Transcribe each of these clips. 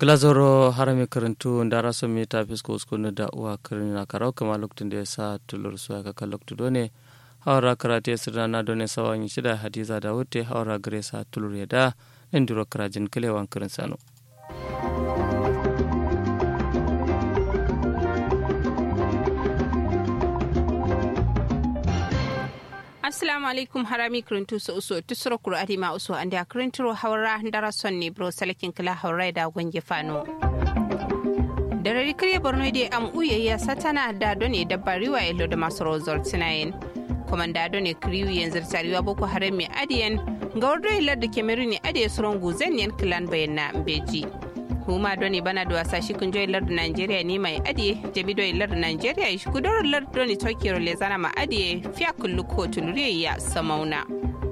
glazoro harami karantu ndara so mi ta fisko uskunu da uwa karina karau kama lokacin da ya sa tulur su aka kan lokacin done hawara karate sirna na done sawan shida hadiza da wuce hawara gare sa tulur ya da nan duro karajin kilewan karin sano. assalamu alaikum harami kirintu so uso tusuro kuro adima uso ande a kirinturo hawra ndara sonni bro salakin kila hawra da gonge fano da rari kirye borno de am uye ya satana da done dabba riwa elo da masu rozor tinayen komanda done kiriwi yanzu tariwa boko haram mai adiyan ga wardo hilar da kemeruni adiye suron guzen yan kilan bayan na beji huma doni bana da wasa shi kunjo lar Nigeria ne mai adiye jabi do lar Nigeria shi kudoro lar doni Tokyo le zana ma adiye fiya kullu ko tulure ya samauna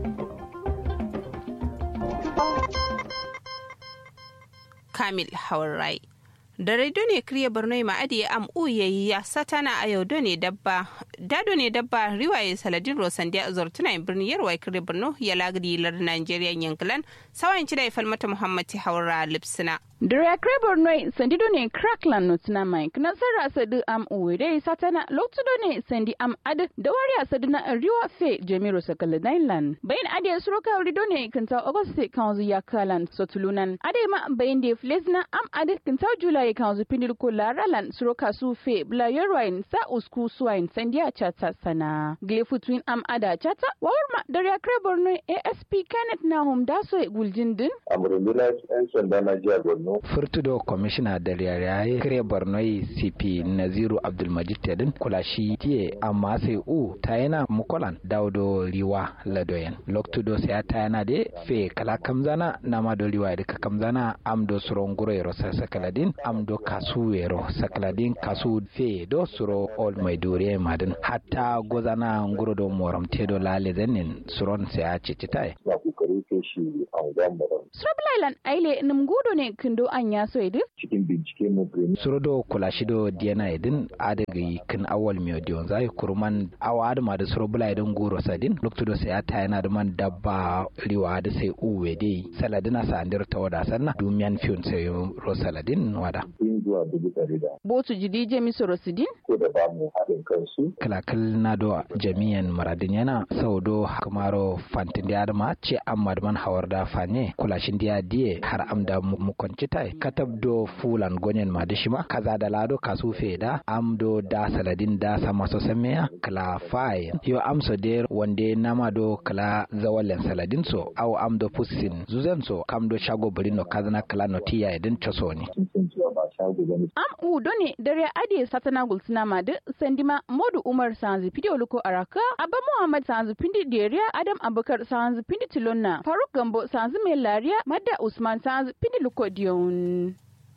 Kamil Haurai da raido ne kriya borno ma adiye am uye ya satana a yau ne dabba dado ne dabba riwaye saladin rosandiya zortuna birni yarwa kriya borno ya lagadi lar Nigeria yankilan sawan ci da ifal mata Muhammad Haura Lipsina Dare Krebor Noi sandido ne Crackland Notuna Mike na sarra sadu am uwede satana loktudo ne sandi am ad da wari asadu na riwa fe Jamiru Sakala Dailan. Bayan ade suroka rido ne kanta Auguste kanzu ya kalan sotulunan. Ade ma bayan de flesna am ad kanta July kanzu pindir ko laralan suroka su fe bla yorwain sa usku suwain sandiya chata sana. Glefu twin am ada chata wawarma Dare Krebor Noi ASP Kenneth Nahum daso guljindin. Amurindina 'yan sanda na jiya Borno furtudo commissioner da yare kire bornoi cp naziru abdulmajid tedin kula shi tiye amma sai u ta yana mukolan daudo riwa ladoyen loktudo sai ta yana de fe kala kamzana na ma do riwa de kamzana am do suro nguro yero sakaladin am do kasu yero sakaladin kasu fe do suro ol mai dore madin hatta gozana nguro do moram tedo lale zanin suron sai a cicitai na kokari ke shi a wajen moram Srablailan aile nimgudo ne kindo an ya so idin? cikin bincike mu gani surodo kulashido diana idin adagi kin awal miyo dion zai kurman awa adama da suro bula idin guro sadin loktudo sai ata yana da man dabba riwa da sai uwe dai saladina sa andir ta wada sanna dumiyan fiyon sai ro saladin wada yin zuwa dubu ɗari da Botu jidi jemi sorosidin? ko da ba mu haɗin kansu kalakal na do jami'an maradin yana saudo kamaro fantin da adama ce amma da man hawar da fanye kulashin diya diye har amda mu kwanci tai katab do fulan gonyen ma dishima kaza da lado kasu feda amdo da saladin da sama so sameya kala fai yo amso der wande nama do kala zawalen saladin so aw amdo pussin zuzen so kamdo shago burino kazana kala notiya edin chosoni sun san cewa ba shago ba ne Am udo ne dare ade satana gulsuna ma da sandima Modu Umar Sanzu Pidi Oluko Araka, Abba Muhammad Sanzu Pindi Deriya, Adam Abubakar Sanzu Pindi Tilonna, Faruk Gambo Sanzu Mai Lariya, Madda Usman Sanzu Pindi Luko Diyon.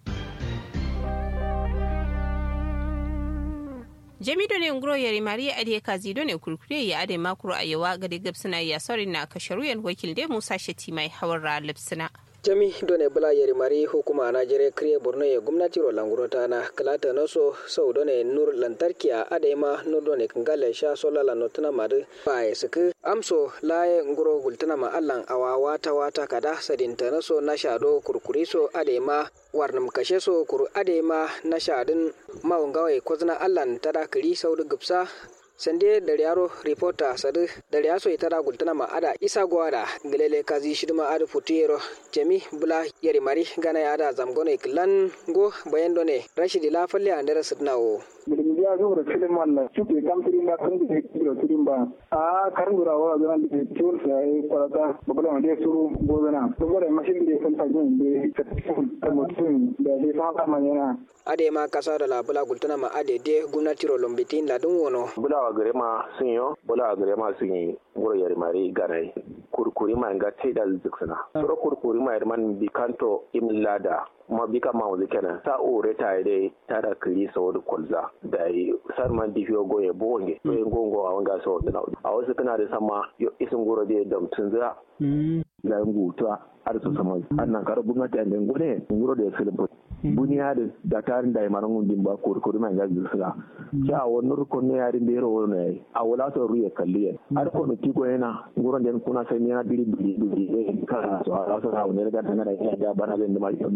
jamido ne nguro yari mariya ade kazi do ne kurkure ya ade makuru a yawa gade gabsina ya sori na kasharuyan wakil de musa shati mai hawar lipsina jami done bula yeri mari hukuma na jere kriye borno ye gumnati ro languro tana kalata noso sau done nur lantarki a adema nur done kangale sha sola la notuna madu pae suku amso laye nguro gultuna ma allan awa wata wata kada sadinta noso na shado kurkuri so adema warnam kashe so kuru adema na shadin mawungawe kozna allan tada kiri saudu gupsa sande da yaro reporter sadu da yaso ita da gultana ma ada isa gwada gelele kazi shiduma ada futiyero jami bula yari mari gana ya ada zamgone klan go bayan done rashidi la falle andara sidnawo bilimbiya zubra filin wannan suke kamfiri na kan da kiro tudin ba a karin gura wa zan da tiwon sa ya kwarata babban wanda ya suru gozana saboda mashin da ya san tajin da ka tafi mutum da ya san haka man yana ade ma kasa da labula gultana ma ade de gwamnati ro lombitin ladun wono bulawa gare ma sun yo bulawa gare ma sun yi ngoro yari mari ganai kurkuri ma nga teda ziksana soro kurkuri ma yari man bikanto imlada ma bika ma wuzi kenan sa o reta ide tada kiri so da kolza da yi sar man difiyo goye bonge so yin gongo a wanga so da a wasu kana da sama yo isin goro da damtun za la ngutua ar so sama annan kar gwamnati an den gone nguro da filin buniya da da tarin da imaran gundin ba ko ko man ga zuwa ya wonur ko ne yari da yaro ne a wala to ruye kalliye ar ko no tiko yana nguro den kuna sai yana biri biri biri ka so a so ha ne ga tana da ya bana da ma so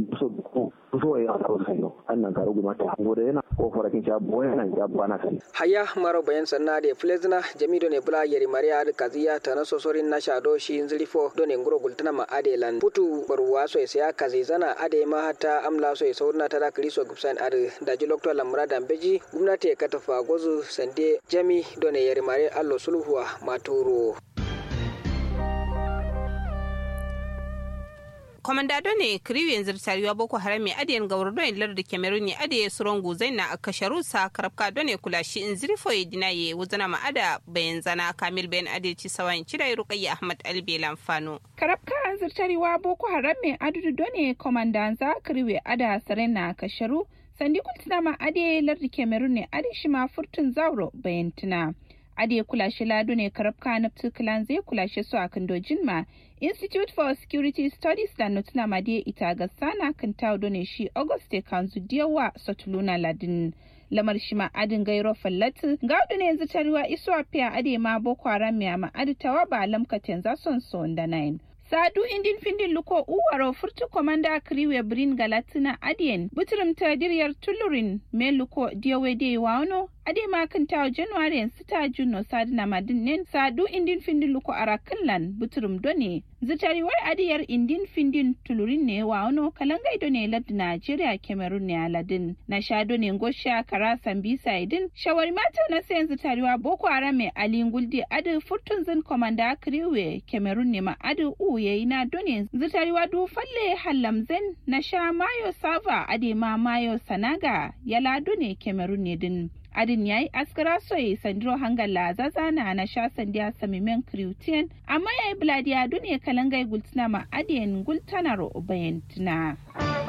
ku so ya ta sai no annan garu guma ta ngore yana ko farakin cha boye nan ya bana sai haya maro bayan sanna de flezna jamido ne bula yeri maria ad kaziya ta na sosorin na shado shi zilifo do ne nguro gultana ma adelan putu barwa so ya kazi zana ade ma hata amla so saurna ta da kriso gubsan ad da ji lokto lamra da beji gwamnati ka tafa gozu sande jami do ne yeri maria allo sulhuwa maturo kwamandado ne kiriyu yanzu tariwa boko haram mai adiyan gawar don lar da cameroon ne adiye suron guzai na a kasharu sa karabka don ne kula shi in zirfo ya dina ye wuzana ma ada bayan zana kamil bayan adiye ci sawan cira rukayya ahmad albe lamfano. karabka an zirtariwa boko haram mai adudu don ne kwamandanza kiriyu ada sarena kasharu sandi kultina ma adiye lar da cameroon ne adi shi ma furtun zauro bayan tuna. ade kulashe lado ne karabka na tukulan zai kulashe su a kandojin ma institute for security studies da notuna made ita ga sana kan taudo ne shi auguste kanzu diyawa satuluna ladin lamar shi ma adin gairo fallatu gaudu ne yanzu taruwa isuwa fiya ade ma boko haram ya ma aditawa ba lamkaten za son son da nine sadu indin findin luko uwaro furtu komanda kriwe brin galatina adien butrum tadiriyar tulurin me luko diyawe de wano ade ma kan tawo january en sita juno sadina madin nen sadu indin findin luko arakanlan butrum done zitari war adiyar indin findin tulurin ne wano kalangai done lad nigeria cameroon ne aladin na shado ne ngosha kara sambisa idin shawari mata na sayan zitariwa boko haram mai alin guldi adu furtun zin komanda kriwe cameroon ne ma adu u yayi na done zitariwa du falle hallamzen na sha mayo sava ade ma mayo sanaga yala done cameroon ne din adin ya yi askara soye sandiro hangala zazana na sha sandiya samimen kriutian amma ya yi bladiya duniya kalangai gultina ma adiyan gultanaro bayantina.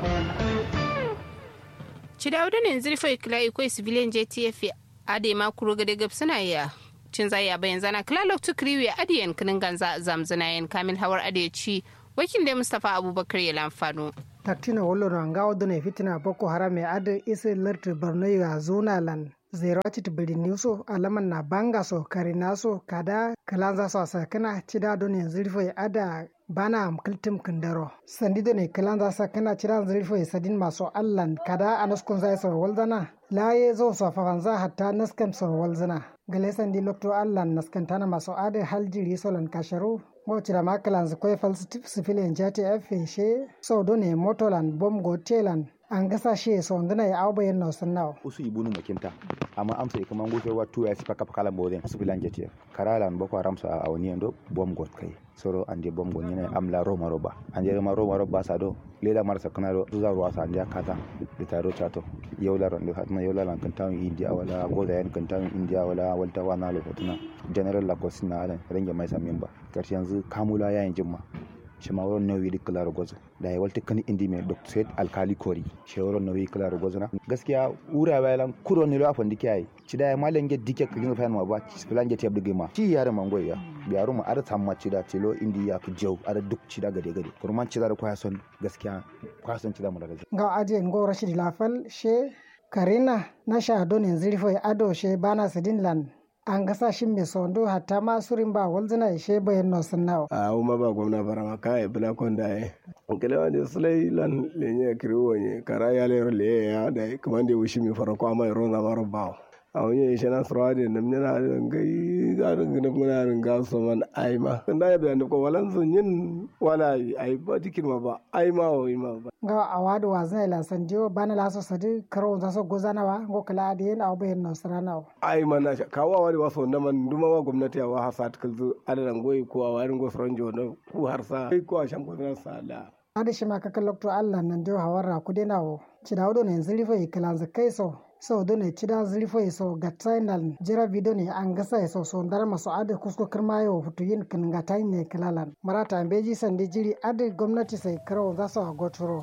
Cidawudu ne zirfa ikila ikwai civilian JTF ade ma kuro gade gab suna ya cin zaya bayan zana kila loktu kriwi adiyan kinin ganza zamzana yan kamil hawar ade ci wakil da Mustapha Abubakar ya lamfano. taktina wollono ngawdone fitina boko haram e ada isi lerti borno ya zona lan zerati birni so alaman na banga so karina so kada kalanza so sakana cida don yanzu rifo ada bana am kiltim kindaro sandi done kalanza sakana cida zirfo sadin maso allan kada anaskun zai so walzana laye zo so fafanza hatta naskan so walzana gale sandi lokto allan naskantana maso ada haljiri solan kasharu ngocira makalan koy fal sifilian jati afeshe so done motolan bom go telan an gasa shi so ndana ya awba yen no sannaw usu ibunu makinta amma amsa kuma ngushe wa tu ya sipa kapa kala mboden sifilian jati karalan boko haram sa awni ndo bom go kai soro ande bom go nyene amla roma roba ande roma roma roba sa do lela marsa kana do zuza ruwa sa ande kata de taro chato yawla ron do hatma yawla lan kan tawi india wala goda yan kan tawi india wala walta wana lo hotuna general lagos na alan renge mai sa memba karshe yanzu kamula yayin jimma shimawar nauyi da kula gozo da ya walta kan indi mai dr said alkali kori shawarar nauyi kula gozo na gaskiya ura bayan kuro ne lo afan dike ai ci da ya malan ge dike kilin fa ma ba ci filan ge te abdu gema ci yare mangoy ya biyaru mu ar tamma ci da tilo indi ya ku jau ar duk ci da gade gade kurman ci da ko son gaskiya ko son ci da mu daga ga aje ngo rashid lafal she karina na sha donin zirfo ado she bana sidin lan an gasa shi mai sondo hatta ma surin ba walzina ishe bayan no sun nawa. a uma ba gwamna barama ka e bula kon da e kele wani sulai lan lenye kiriwo ne kara ya lero le ya da kuma da wushi mi farko amma ro na maro ba a wani ishe na sura da nam ne na gai ga rin muna rin ga so man ai ma kan da ya bayan ko walan sun yin wala ai ba dikin ma ba ai ma o ma ba ga awadu wa zai la san jiwo bana la so sadi karo za so gozana wa go kala da yin abu bayan no sarana ai man na kawo wani waso na man duma wa gwamnati wa ha sat kalzu adalan goyi ko a warin go soronjo na ku har sa ko a shan ko na sala adi shi ma kakan lokto Allah nan dio hawara ku dena wo ci da wudo ne zilifa yi kalan zakai so so do ne ci da zilifa yi so ga tainal jira video ne an gasa so so ndar maso adi kusko kirma yo futu yin kan ga tain ne kalalan marata beji sandi jiri adi gwamnati sai karo za su gotoro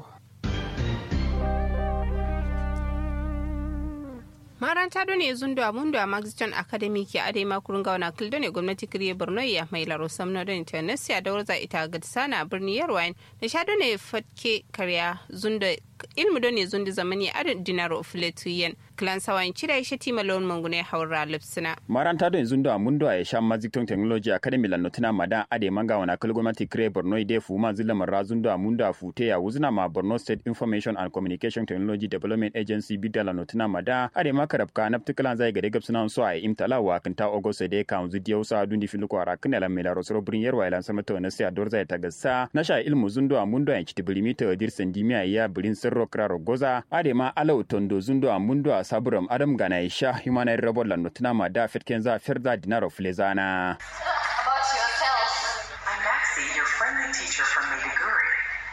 maranta do ne zundo a mundo a maxton academy ke ade makurun gauna kildo ne gwamnati kiriye borno ya mai laro samno da intanesiya da warza ita ga sana a birni yarwain da sha do ne fatke karya zundo ilmu do ne zundi zamani a dinaro filetuyen klan sawan cida ishe tima lon mangune haura lipsina maranta do yanzu da mun do ya sha mazikton technology academy lan notina madan ade manga wana kal gwamnati kre borno ide fu ma zilla marazun da mun da fute ya wuzna ma borno state information and communication technology development agency bidala notina mada ade makarabka naptiklan zai gade gabsuna so a imtala wa kanta ogost de kan zu diyo sa dundi filu ko ara kana la mela rosro brin yerwa ilan sama to na sia dorza ta gassa na sha ilmu zundo mun do ya kiti bilimita dir sandimiya ya birin sirro kraro goza ade ma alau tondo zundo mun do saburam adam gana isha human rights robot la notina ma da fitken za firza dinaro flezana About yourself. I'm Maxie, your friendly teacher from Maiduguri.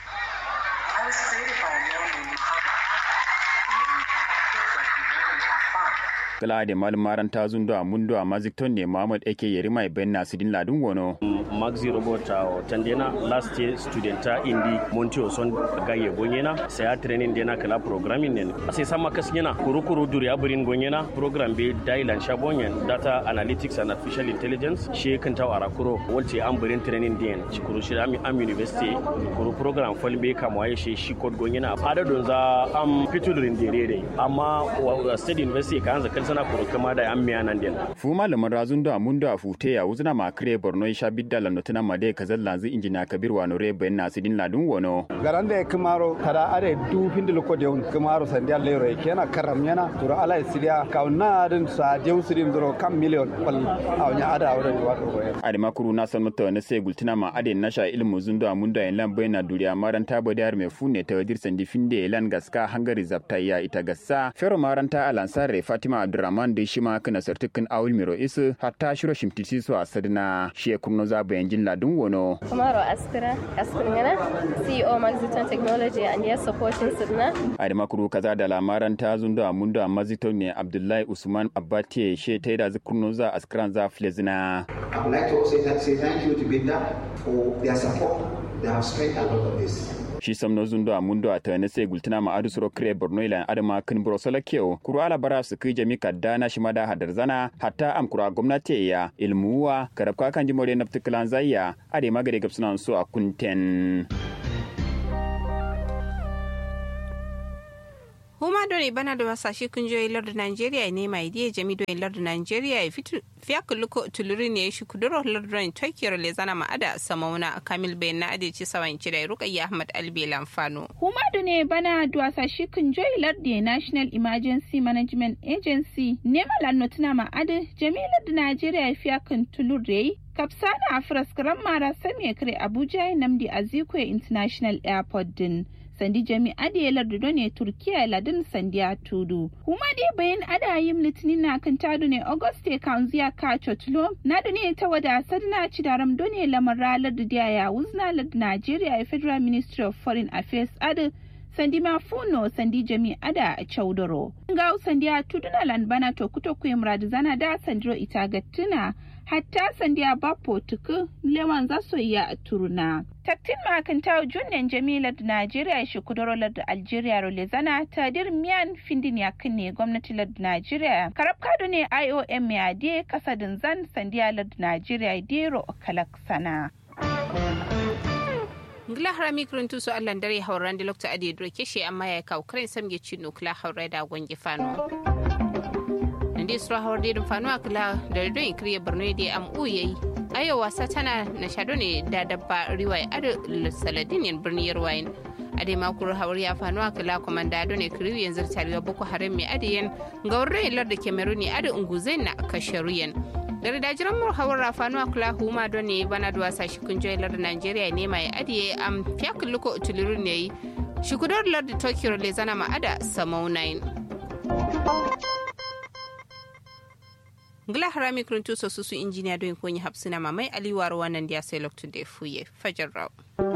I was created by a man named Muhammad Hassan. He made me have kids like you really have fun. kala de mal maranta zundo a mundo a mazikton ne Muhammad ake yeri mai ben nasidin ladun wono maxi robot a tandena last year student ta indi montio son gaye gonyena sai a training dena kala programming ne sai sama kasnyena kurukuru duri aburin gonyena program be dailan shabonyen data analytics and artificial intelligence she kan taw arakuro wolte am burin training den cikuru shi am am university kuru program fol be kam waye she shi code gonyena ada don za am fiturin derere amma state university kan za kan sana kuru kama da am miya nan den fu malamin razun da mundo a fute ya wuzna ma kre borno isha bidda la notina ma de kazal lanzu injina kabir wa nore ben nasidin ladun wono garande kumaro kada are du pindil ko de kumaro sandia lero e kena karam yana turo ala isidia kauna den sa jew sidim dro kam million pal awnya ada awre wato ko ade makuru na san mata na sai gultina ma ade na sha ilmu zundo a mundo en lambe na duriya maran ta bode har me fune ta wadir sandi finde lan gaska hangari zapta ya ita gassa fero maranta alansare fatima abdurrahman de shima kana sartukin awul miro isu hatta shiro shimtisi su a sadina shi kurno za bayan jin ladun wono Kumaro Askira, Askirngana, CEO Maxiton Technology and yes supporting Sidna. ade makuru kaza da lamaran ta zundo a mundo a mazito ne abdullahi usman abbatiye she ta da zikurno za askran za flezina I would like to also say thank you to Binda for their support. They have spent a lot of this. shi samno zundo a mundo a tane sai gultina ma adu suro kre borno ila adama kin bro sala keo kuru ala bara su kai jami kadana shi mada hadar zana hatta am kura gwamnati ya ilmuwa karab ka kan jimore na fitikalan zayya ade magare gabsuna so a kunten huma doni bana da wasashe kungiyoyi lardin Najeriya ne mai diya jami don lardin Najeriya ya fitu fiya kulluko tuluri ne shi kuduro lardin Tokyo le zana ma'ada samauna Kamil Bayan na adeci sawan cire Rukayya Ahmad Albe Lamfano. Huma ne bana da wasashe kungiyoyi lardin National Emergency Management Agency ne malan notuna ma'ada jami lardin Najeriya ya fiya kan tulure kapsana a firaskaran mara sami kare Abuja Namdi Azikwe International Airport din. sandi jami ade lardu ne turkiya ladin sandiya tudu kuma dai bayan adayim litinin na kan tadu ne auguste kanziya ka chotlo na ne ta wada sadna ci daram done lamar lardu da ya wuzna lardu nigeria federal ministry of foreign affairs adu sandi ma funo sandi jami ada a chaudoro nga sandiya tuduna lanbana to kuto murad zana da sandiro ita gattuna hatta sandiya bapo tuku lewan zaso ya turuna taktin makanta junnen jamilar da najeriya shi kudurolar da algeria role zana tadir miyan findin ya ne gwamnati da najeriya karab kado ne iom ya de kasadin zan sandiya da najeriya dero kalak sana ngila harami kuruntu su allan dare hauran da lokta adi dro keshe amma ya kawo karen samge cino kula haurai da gwangi fano ndi sura hawar da fano akila da don ikriye borno da am uyayi ayo wasa tana na shado ne da dabba riwaya ado saladin yan birni yarwayin ade makuru hawar ya fano akila komanda do ne kiriyu yanzu tarewa boko haram mai adiyan ga wurin lar da cameroon ado unguzai na kasharuyan da dajiran mu hawar rafanu akula huma do ne bana da wasa shi kun joyi lar da nigeria ne mai adiye am fiyakin luko utuluru ne yi shi kudar lar da tokyo le zana ma ada samau 9 ngila harami kuruntu so susu injiniya don konyi hapsina mamai aliwaro wannan dia sai loktu de fuye fajar raw